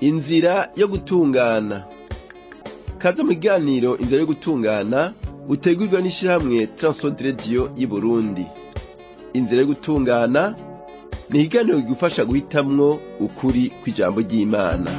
inzira yo gutungana kaza mu kiganiro inzira yo gutungana utegurwa n'ishirahamwe Transworld Radio y'Uburundi inzira yo gutungana ni ikiganiro kigufasha guhitamwo ukuri kw'ijambo ry'Imana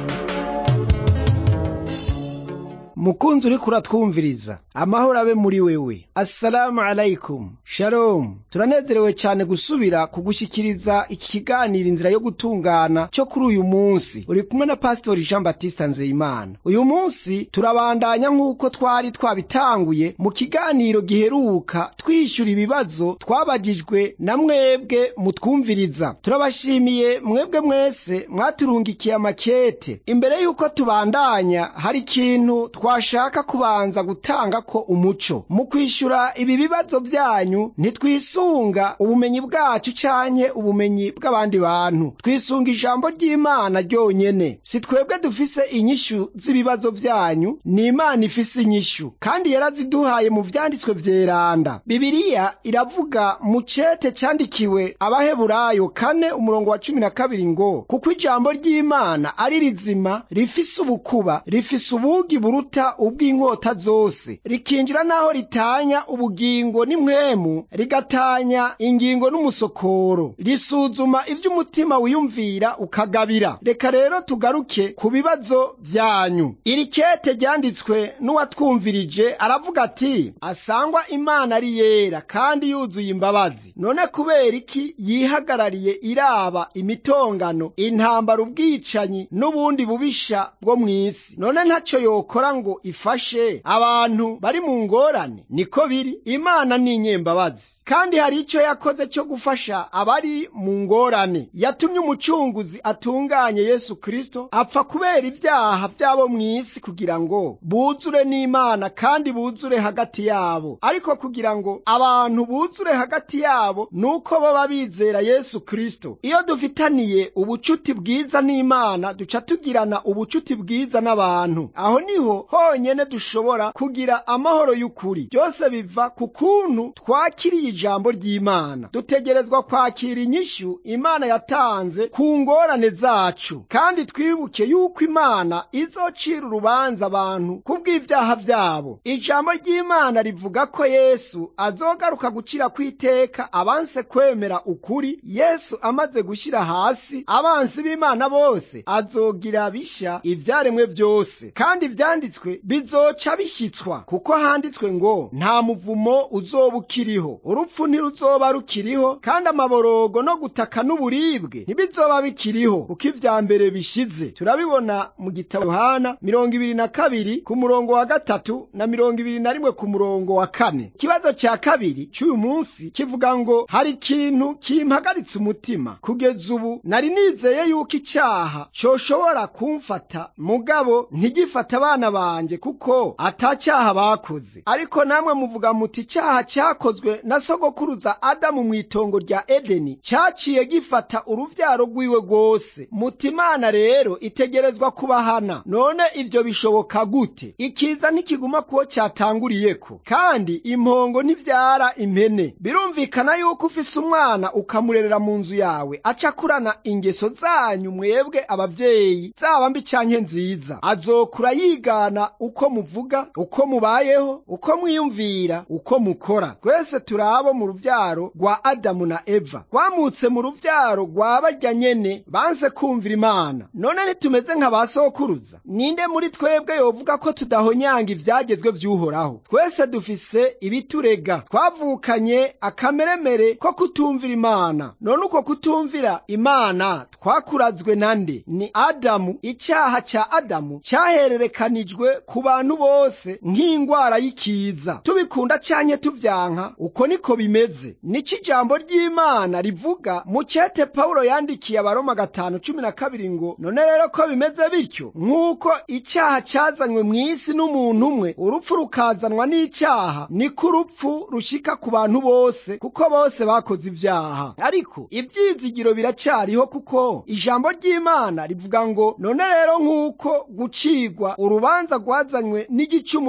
mukunzi uriko uratwumviriza amahoro abe muri wewe assalamu alaikum shalom turanezerewe cyane gusubira kugushyikiriza iki kiganiro inzira yo gutungana cyo kuri uyu munsi uri kumwe na pasitori jean batiste nzeyimana uyu munsi turabandanya nk'uko twari twabitanguye mu kiganiro giheruka twishyura ibibazo twabagijwe na mwebwe mutwumviriza turabashimiye mwebwe mwese mwaturungikiye amakete imbere y'uko tubandanya hari ikintu twashaka kubanza gutanga ko umuco mu kwishyura ibi bibazo byanyu ntitwisunga ubumenyi bwacu canke ubumenyi bw'abandi bantu twisunga ijambo ry'imana ryonyene si twebwe dufise inyishu z'ibibazo byanyu ni imana ifise inyishu kandi yaraziduhaye mu vyanditswe vyeranda bibiliya iravuga mu cete candikiwe abaheburayo kane umurongo wa cumi na kabiri ngo kuko ijambo ry'imana ari rizima rifise ubukuba rifise ubugi buruta ubw'inkota zose rikinjira n'aho ritanya ubugingo n'impwemu rigatanya ingingo n'umusokoro risuzuma ivy'umutima wiyumvira ukagabira reka rero tugaruke ku bibazo vyanyu iri kete ryanditswe n'uwatwumvirije aravuga ati asangwa imana ari yera kandi yuzuye imbabazi none kubera iki yihagarariye iraba imitongano intambara ubwicanyi n'ubundi bubisha bwo mw'isi none ntaco yokora ngo ifashe abantu bari mu ngorane niko biri imana ni inyembabazi kandi hari icyo yakoze cyo gufasha abari mu ngorane yatumye umucunguzi atunganye yesu kristo apfa kubera ibyaha by'abo mu isi kugira ngo buzure n'imana kandi buzure hagati yabo ariko kugira ngo abantu buzure hagati yabo nuko baba bizera yesu kristo iyo dufitaniye ubucuti bwiza n'imana duca tugirana ubucuti bwiza n'abantu aho niho honyene dushobora kugira amahoro y'ukuri byose biva ku kuntu twakiriye ijambo ry'imana dutegerezwa kwakira inyishu imana yatanze ku ngorane zacu kandi twibuke yuko imana izocira urubanza abantu kubw'ibyaha byabo ijambo ry'imana rivuga ko yesu azogaruka gucira kw'iteka abanse kwemera ukuri yesu amaze gushyira hasi abansi b'imana bose azogira bishya ibyaremwe byose kandi ibyanditswe bizoca bishyitswa kuko handitswe ngo nta muvumo uzoba ukiriho urupfu ntiruzoba rukiriho kandi amaborogo no gutaka n'uburibwe ntibizoba bikiriho kuko ibya mbere bishize turabibona mu gitabo yohana mirongo ibiri na kabiri ku murongo wa gatatu na mirongo ibiri na rimwe ku murongo wa kane ikibazo cya kabiri cy'uyu munsi kivuga ngo hari ikintu kimpagaritse umutima kugeza ubu nari nizeye yuko icyaha coshobora kumfata mugabo ntigifata abana banjye kuko atacyaha bakoze ariko namwe muvuga muti icyaha cyakozwe na sogokuruza adamu mu itongo rya edeni cyaciye gifata uruvyaro rwiwe rwose muti imana rero itegerezwa kubahana none ibyo bishoboka gute ikiza ntikiguma kuwo cyatanguriyeko kandi impongo ntivyara impene birumvikana yuko ufise umwana ukamurerera mu nzu yawe aca akurana ingeso zanyu mwebwe abavyeyi zaba mbi canke nziza azokura yigana uko muvuga uko mubayeho uko mwiyumvira uko mukora twese turi abo mu ruvyaro rwa adamu na eva rwamutse mu ruvyaro rwa barya nyene banse kumvira imana none nitumeze nka ba sokuruza ninde muri twebwe yovuga ko tudahonyanga ivyagezwe vy'uhoraho twese dufise ibiturega twavukanye akameremere ko kutumvira imana none uko kutumvira imana twakurazwe nande ni adamu icyaha cya adamu cyahererekanijwe ku bantu bose nk'ingwara y'ikiza tubikunda canke tuvyanka uko niko bimeze nico ijambo ry'imana rivuga mu cete pawulo yandikiye abaroma gatanu cumi na kabiri ngo none rero ko bimeze bityo nk'uko icyaha cyazanywe mu isi n'umuntu umwe urupfu rukazanwa n'icyaha niko urupfu rushika ku bantu bose kuko bose bakoze ibyaha ariko ibyizigiro biracyariho kuko ijambo ry'imana rivuga ngo none rero nk'uko gucigwa urubanza rwazanywe n'igicumuro kimwe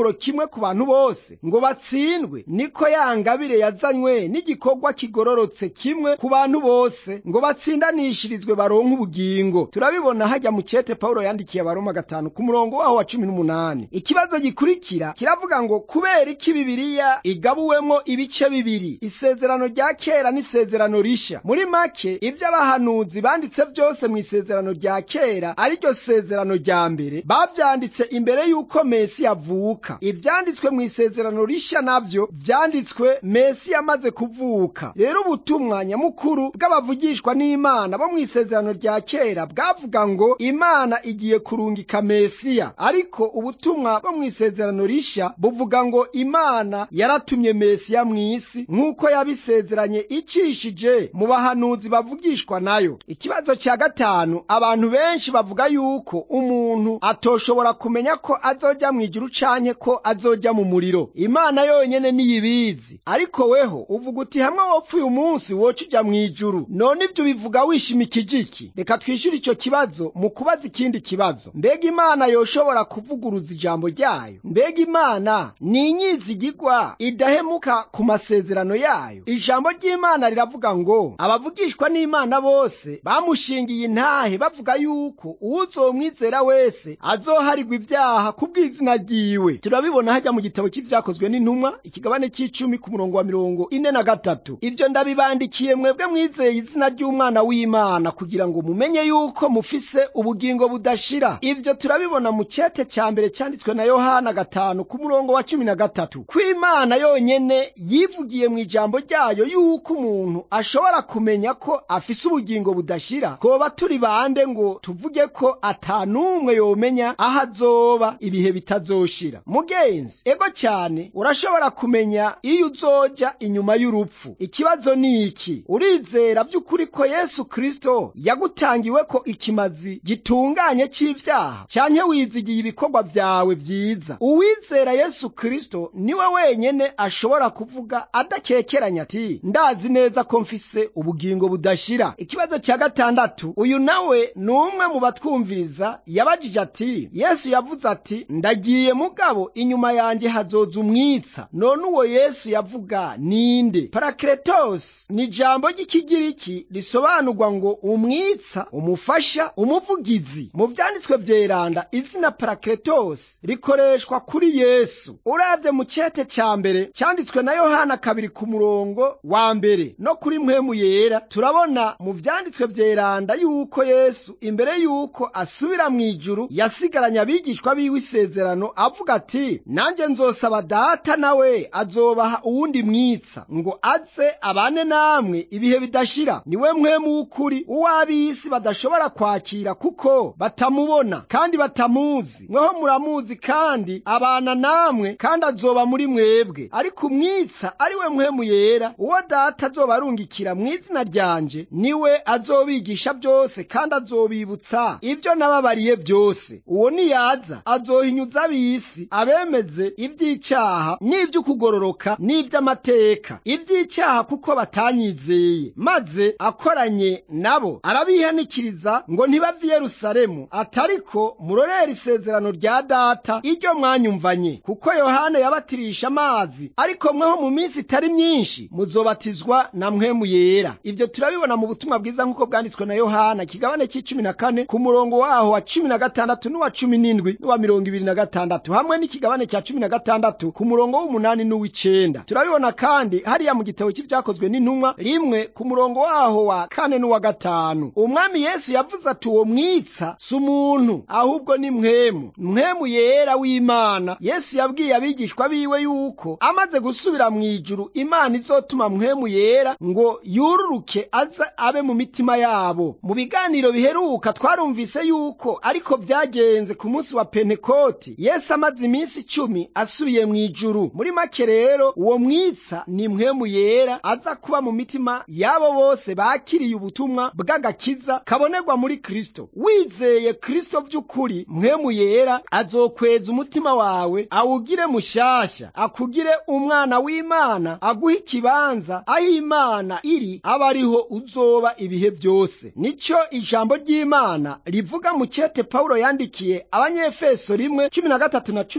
ku bantu bose ngo batsindwe niko ya ngabire yazanywe n'igikorwa kigororotse kimwe ku bantu bose ngo batsindanishirizwe baronke ubugingo turabibona hajya mu cete pawulo yandikiye abaroma gatanu ku murongo waho wa cumi n'umunani ikibazo gikurikira kiravuga ngo kubera iki bibiriya igabuwemo ibice bibiri isezerano rya kera n'isezerano rishya muri make ibyo abahanuzi banditse byose mu isezerano rya kera ariryo sezerano rya mbere babyanditse imbere y'uko mesi yavuka ibyanditswe mu isezerano rishya nabyo byanditswe mesi yamaze kuvuka rero ubutumwa nyamukuru bw'abavugishwa n'imana bo mu isezerano rya kera bwavuga ngo imana igiye kurungika mesiya ariko ubutumwa bwo mu isezerano rishya buvuga ngo imana yaratumye mesiya mu isi nk'uko yabisezeranye icishije mu bahanuzi bavugishwa nayo ikibazo cya gatanu abantu benshi bavuga yuko umuntu atoshobora kumenya ko azojya mu ijuru canke ko azojya mu muriro imana yonyene niyibizi ariko weho uvuga uti hamwe wopfuye umunsi woca uja mu ijuru none ivyo bivuga wishimikije iki reka twishyure ico kibazo mu kubaza ikindi kibazo mbega imana yoshobora kuvuguruza ijambo ryayo mbega imana ni inyizigigwa idahemuka ku masezerano yayo ijambo ry'imana riravuga ngo abavugishwa n'imana bose bamushingiye intahe bavuga yuko uwuzomwizera wese azoharigwa ibyaha ku bw'izina ryiwe turabibona hajya mu gitabo cy'ibyakozwe n'intumwa ikigabane cy'icumi ku murongo wa mirongo ine na gatatu ivyo ndabibandikiye mwebwe mwizeye izina ry'umwana w'imana kugira ngo mumenye yuko mufise ubugingo budashira ivyo turabibona mu cete cya mbere cyanditswe na yohana gatanu ku murongo wa cumi na gatatu ko imana yonyene yivugiye mu ijambo ryayo yuko umuntu ashobora kumenya ko afise ubugingo budashira twoba turi bande ngo tuvuge ko atanumwe yomenya aho azoba ibihe bitazoshira mugenzi ego cyane urashobora kumenya iyo uzoja inyuma y'urupfu ikibazo ni iki urizera by'ukuri ko yesu kristo yagutangiwe ko ikimazi gitunganye cy'ibyaha cyanke wizigiye ibikorwa byawe byiza uwizera yesu kristo niwe wenyene ashobora kuvuga adakekeranya ati ndazi neza ko mfise ubugingo budashira ikibazo cya gatandatu uyu nawe ni umwe mu batwumviriza yabajije ati yesu yavuze ati ndagiye mugabo inyuma yanjye hazoza umwitsa none uwo yesu yavuga ninde parakletos ni ijambo ry'ikigiriki risobanurwa ngo umwitsa umufasha umuvugizi mu byanditswe vyeranda izina parakletos rikoreshwa kuri yesu uravye mu cete cya mbere cyanditswe na yohana kabiri ku murongo wa mbere no kuri mpwemu yera turabona mu vyanditswe vyeranda yuko yesu imbere yuko asubira mu ijuru yasigaranye abigishwa biwe isezerano avuga ati nanjye nzosaba data nawe azobaha uwundi mwitsa ngo aze abane namwe ibihe bidashira niwe mwemu w'ukuri uw'ab'isi badashobora kwakira kuko batamubona kandi batamuzi mweho muramuzi kandi abana namwe kandi azoba muri mwebwe ariko umwitsa ari we mwemu yera uwo data azoba arungikira mu izina ryanje niwe azobigisha byose kandi azobibutsa ibyo nababariye byose uwo niyaza azohinyuza ab'isi abemeze iby'icyaha n'iby'ukugororoka n'iby'amateka iby'icyaha kuko batanyizeye maze akoranye nabo arabihanikiriza ngo ntibave i yerusalemu atariko murorere isezerano rya data iryo mwanyumvanye kuko yohana yabatirisha amazi ariko mweho mu minsi itari myinshi muzobatizwa na mwemu yera ibyo turabibona mu butumwa bwiza nk'uko bwanditswe na yohana kigabane cy'icumi na kane ku murongo waho wa cumi na gatandatu n'uwa cumi n'indwi n'uwa mirongo ibiri na gatandatu hamwe n'ikigabane cya cumi na gatandatu ku murongo w'umunani n'uw'icenda turabibona kandi hariya mu gitabo cy'ibyakozwe n'intumwa rimwe ku murongo waho wa kane n'uwa gatanu umwami yesu yavuze ati uwo mwitsa si umuntu ahubwo ni mwemu mwemu yera w'imana yesu yabwiye abigishwa biwe yuko amaze gusubira mu ijuru imana izotuma mwemu yera ngo yururuke aze abe mu mitima yabo mu biganiro biheruka twarumvise yuko ariko byagenze ku munsi wa pentekoti yesu amaze iminsi icumi asubiye mu ijuru muri make rero uwo mwitsa ni mwemu yera aza kuba mu mitima y'abo bose bakiriye ubutumwa bw'agakiza kabonerwa muri kristo wizeye kristo by'ukuri mwemu yera azokweza umutima wawe awugire mushasha akugire umwana w'imana aguhe ikibanza aho imana iri aba ariho uzoba ibihe byose nicyo ijambo ry'imana rivuga mu cyete pawulo yandikiye abanyefeso rimwe cumi na gatatu na cumi na kane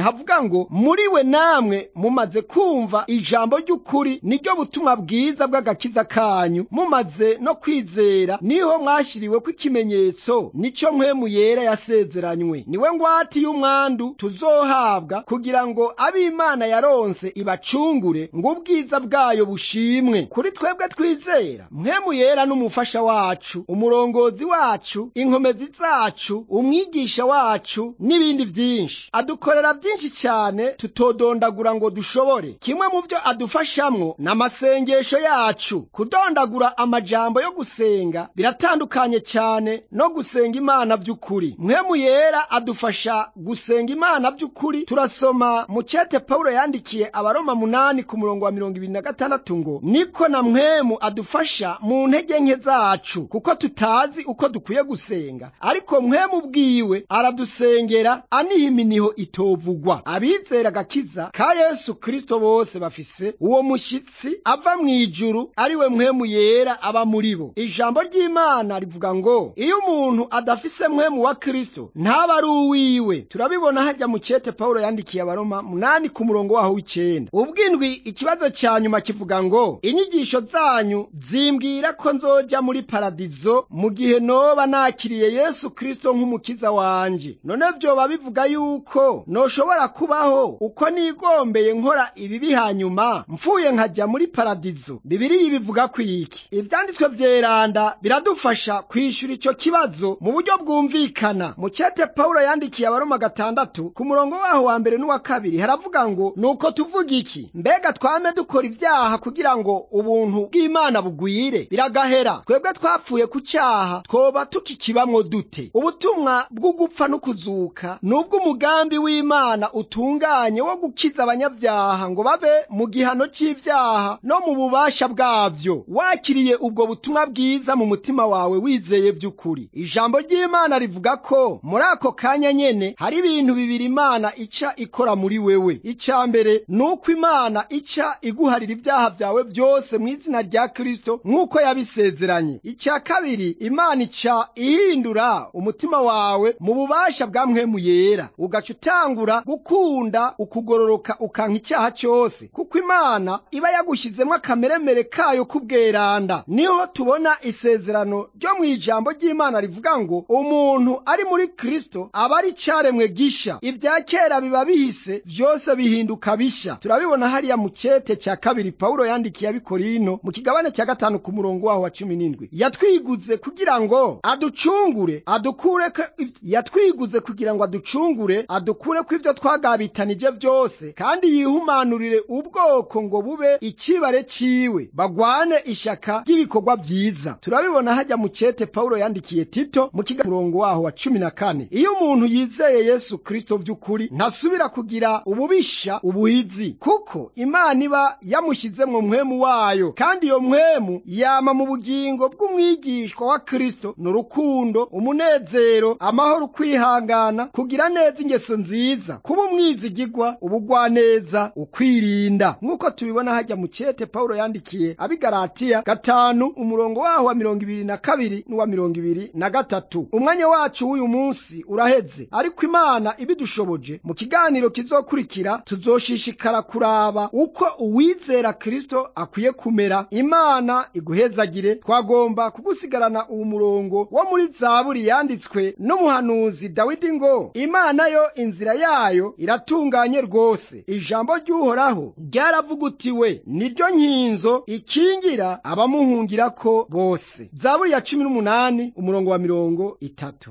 havuga ngo muri we namwe mumaze kumva ijambo ry'ukuri niryo butumwa bwiza bw'agakiza kanyu mumaze no kwizera niho mwashyiriwe ko ikimenyetso nicyo mpwemu yera yasezeranywe niwe ngwati y'umwandu tuzohabwa kugira ngo ab'imana yaronse ibacungure ngo ubwiza bwayo bushimwe kuri twebwe twizera mpwemu yera n'umufasha wacu umurongozi wacu inkomezi zacu umwigisha wacu n'ibindi byinshi adukorera byinshi cyane tutodondagura ngo dushobore kimwe mu byo adufashamwo ni amasengesho yacu kudondagura amajambo yo gusenga biratandukanye cyane no gusenga imana by'ukuri mpwemu yera adufasha gusenga imana by'ukuri turasoma mu cyete pawulo yandikiye abaroma munani ku murongo wa mirongo ibiri na gatandatu ngo niko na mwemu adufasha mu ntege nke zacu kuko tutazi uko dukwiye gusenga ariko mwemu bwiwe aradusengera aniha iminiho itovugwa abizera agakiza ka yesu kristo bose bafise uwo mushyitsi ava mu ijuru ari we mwemu yera aba muri bo ijambo ry'imana rivuga ngo iyo umuntu adafise mwemu wa kristo ntaba ari uwiwe turabibona hajya mu cyete pawulo yandikiye abaroma munani ku murongo waho w'icenda ubwindwi ikibazo cya nyuma kivuga ngo inyigisho zanyu zimbwira ko nzoja muri paradizo mu gihe noba nakiriye yesu kristo nk'umukiza wanje none vyoba bivuga yuko noshobora kubaho uko nigombeye nkora ibibi hanyuma mpfuye nkajya muri paradizo bibiriya bivuga ku iki ivyanditswe vyeranda biradufasha kwishura ico kibazo mu buryo bwumvikana mu cete pawulo yandikiye abaroma gatandatu ku murongo waho wa mbere n'uwa kabiri haravuga ngo nuko tuvuga iki mbega twame dukora ivyaha kugira ngo ubuntu bw'imana bugwire biragahera twebwe twapfuye ku cyaha twoba tukikibamwo dute ubutumwa bwo gupfa no kuzuka nubwo umugambi w'imana utunganye wo gukiza abanyabyaha ngo bave mu gihano c'ivyaha no mu bubasha bwavyo wakiriye ubwo butumwa bwiza mu mutima wawe wizeye vy'ukuri ijambo ry'imana rivuga ko muri ako kanya nyene hari ibintu bibiri imana ica ikora muri wewe icya mbere ni uko imana ica iguharira ibyaha byawe byose mu izina rya kristo nk'uko yabisezeranye icya kabiri imana ica ihindura umutima wawe mu bubasha bwa mwemu yera ugaca utangura gukunda ukugororoka ukanka icyaha cyose kuko imana iba yagushyizemo akameremere kayo k'ubweranda niho tubona isezerano ryo mu ijambo ry'imana rivuga ngo umuntu ari muri kristo aba ari icyaremwe gisha ibya kera biba bihise byose bihinduka bisha turabibona hariya mu cyete cya kabiri pawulo yandikiye abikorino mu kigabane cya gatanu ku murongo waho wa cumi n'indwi yatwiguze kugira ngo aducungure adukure yatwiguze kugira ngo aducungure adukure ko ibyo twagabitanije byose kandi yihumanurire ubwoko ngo bube ikibare ciwe bagwane ishaka ry'ibikorwa byiza turabibona hajya mu cyete pawulo yandikiye tito mu kiga murongo waho wa cumi na kane iyo umuntu yizeye yesu kristo vy'ukuri ntasubira kugira ububisha ubuhizi kuko imana iba yamushyizemwo mwemu wayo kandi iyo mwemu yama mu bugingo bw'umwigishwa wa kristo ni urukundo umunezero amahoro ukwihangana kugira neza ingeso nziza kuba umwizigigwa ubugwaneza ukwirinda nk'uko tubibona hajya mu cyete pawulo yandikiye abigaratiya gatanu umurongo waho wa mirongo ibiri na kabiri n'uwa mirongo ibiri na gatatu umwanya wacu w'uyu munsi uraheze ariko imana ibidushoboje mu kiganiro kizokurikira tuzoshishikara kuraba uko uwizera kristo akwiye kumera imana iguhezagire twagomba kugusigarana uwo murongo wo muri zaburi yanditswe n'umuhanuzi dawidi ngo imana yo inzira yayo iratunganye rwose ijambo ry'uhoraho ryaravugutiwe niryo nkinzo ikingira abamuhungirako bose zaburi ya cumi n'umunani umurongo wa mirongo itatu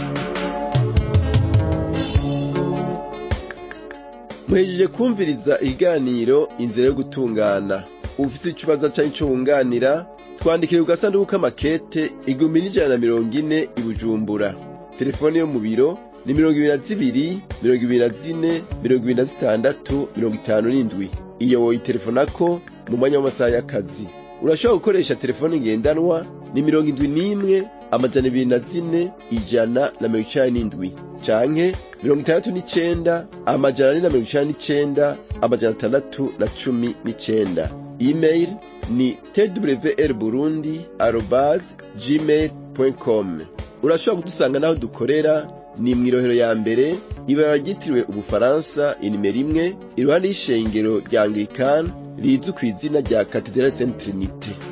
muhejeje kumviriza ikiganiro inzira yo gutungana ufite ikibazo cyangwa icyo wunganira twandikire ku gasanduku k'amakete igihumbi n'ijana na mirongo ine i bujumbura telefone yo mu biro ni mirongo ibiri na zibiri mirongo ibiri na zine mirongo ibiri na zitandatu mirongo itanu n'indwi iyo woyitelefonako mu mwanya w'amasaha y'akazi urashobora gukoresha telefone ngendanwa ni mirongo indwi n'imwe amajana ibiri na zine ijana na mirongo icenda n'indwi canke mirongo itandatu n'icenda amajana ane na mirongo icenda n'icenda amajana atandatu na cumi n'icenda email ni twr burundi arobase gmail com urashobora kudusanga n'aho dukorera ni mw'irohero ya mbere ibara ryitiriwe ubufaransa inimero imwe iruhande y'ishengero rya anglikani rizwi kw'izina rya katedrale saint trinite